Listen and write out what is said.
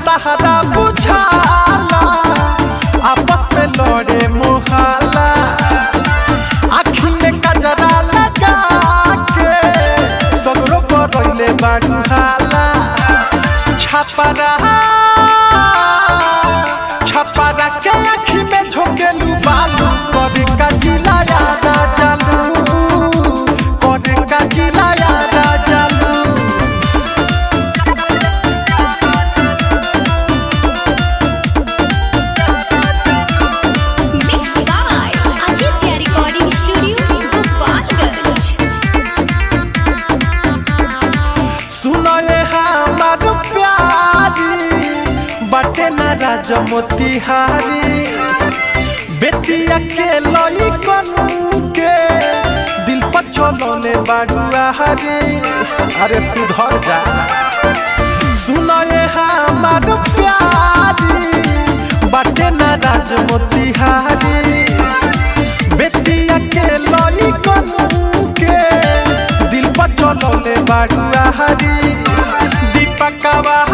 तहरा बुझाला आपस में लड़े मुहाला आखी में कजरा लगा के सगरो करैले बाड़ू हाला छपरा छपरा के आखी में झोंकेलू बालू करे का जिला यादा चालू करे का जिला यादा चालू Mixed by Aditya Recording Studio, Gopalganj. सुनो ये हमार प्यारी बटे न राजमोतिहारी बेटिया के लई कन के दिल पर चलोले बाडुआ हरी अरे सुधर जा सुनो ये हमार प्यारी बटे न राजमोतिहारी बेटिया के लई कन के दिल पर चलोले बाडुआ हरी दीपकवा